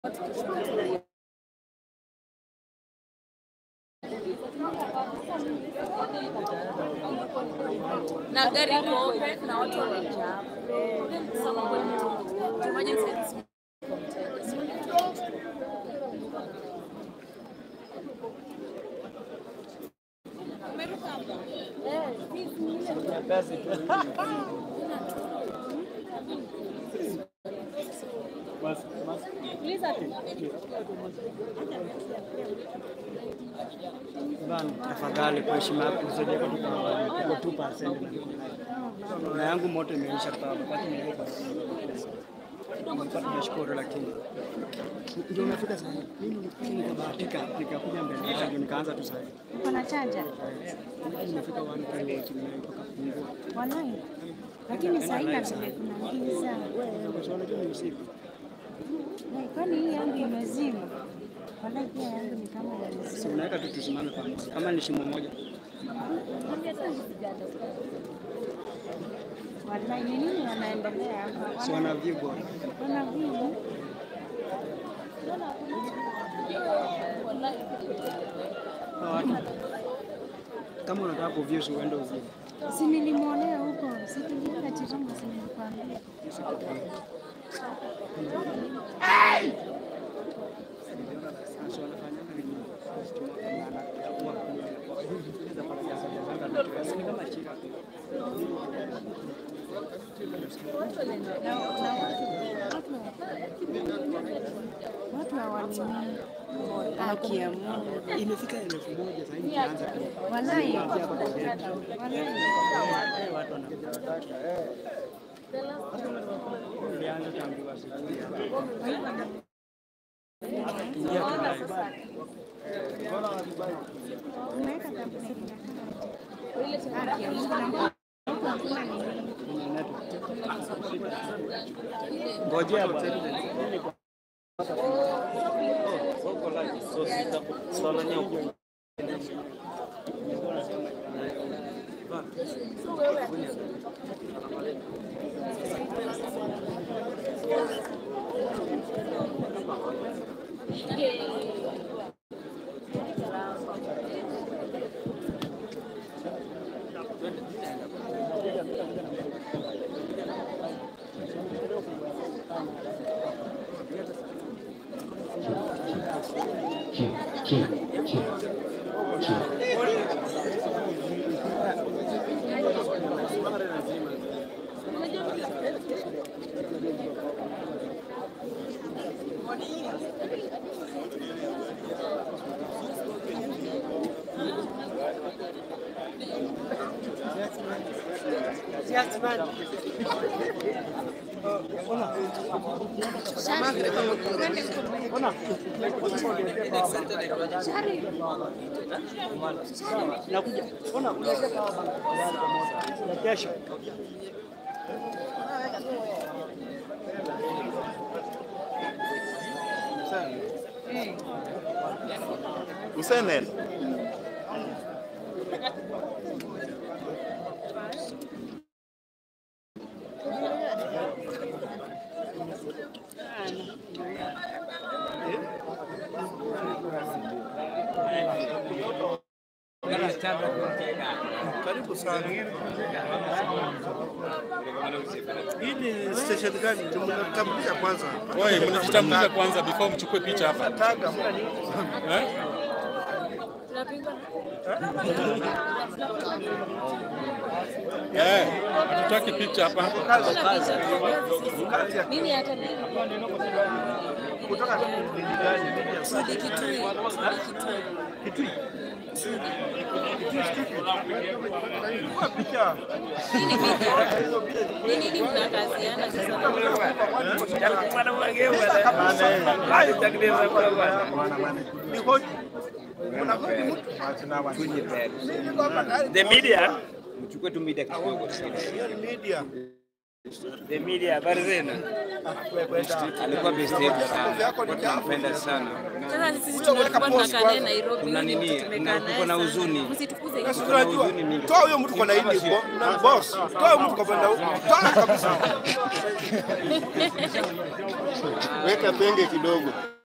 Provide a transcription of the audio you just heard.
na gari iko open na watu wamejaa. Kusema kweli tu, emergency service iko mteja. Bana, tafadhali kwa heshima yako usaidie kwa tuko 2% na yangu moto imeisha kwa wakati nimeweka. Nilikuwa tunashukuru lakini ndio unafika sasa. Mimi nilikuwa nikabahatika nikakuja mbele yako nikaanza tu sasa. Kuna chaja Nimefika 1 pale nimetoka kufungua. walai, lakini saa hii na vile kuna giza. Kwa sababu unajua ni usiku. Wai, Kwani hii yangu imezima? Walai, pia yangu ni kama Si imezima. unaweka tu tusimame pamoja. Kama ni shimo moja. Walai, ni nini wanaendelea hapa? Si wana view bora. Wana view Hawa watu. Kama unataka kuview si uende uview. si nilimwonea huko, si tulienda Chirongo, si nilikwambia. Watu hawanini haki ya Mungu. Imefika elfu moja sasa hivi tunaanza ku- Walai, hapa kwa gari. walai. Watu wanakuja. Ilianza tangu asubuhi hapa. Ingia tu ndani. Unaweka kabisa haki ya Mungu na hakuna nini. Ngojea bwana. Nakuja. Ona kuja kwa bana. Ya kesho. Usenel. Karibu sana. Hii ni station gani? Mnatambulisha kwanza. Wewe mnajitambulisha kwanza before mchukue picha hapa. Taga muda ni Eh? Eh, hatutaki picha hapa. Mimi hata kutoka kijiji gani? Sudi Kitui. Kitui. Kwa picha. Hii ni media. Ni nini mnakaziana sasa? Ni hoji. The media mchukue tu media kidogo. Hiyo ni media. Emilia, habari zenu? Alikuwa best yetu sana, Kwa tunampenda sana. Sasa sisi tulikuwa tunakaa naye Nairobi. Kuna nini? tumekaa Kuna- naye kuna sana. huzuni. Msitukuze Sasa hivyo. unajua, huzuni mingi. toa huyo mtu kwa laini huko na boss, toa huyo mtu kwa kwenda huko, toa kabisa. Weka penge kidogo.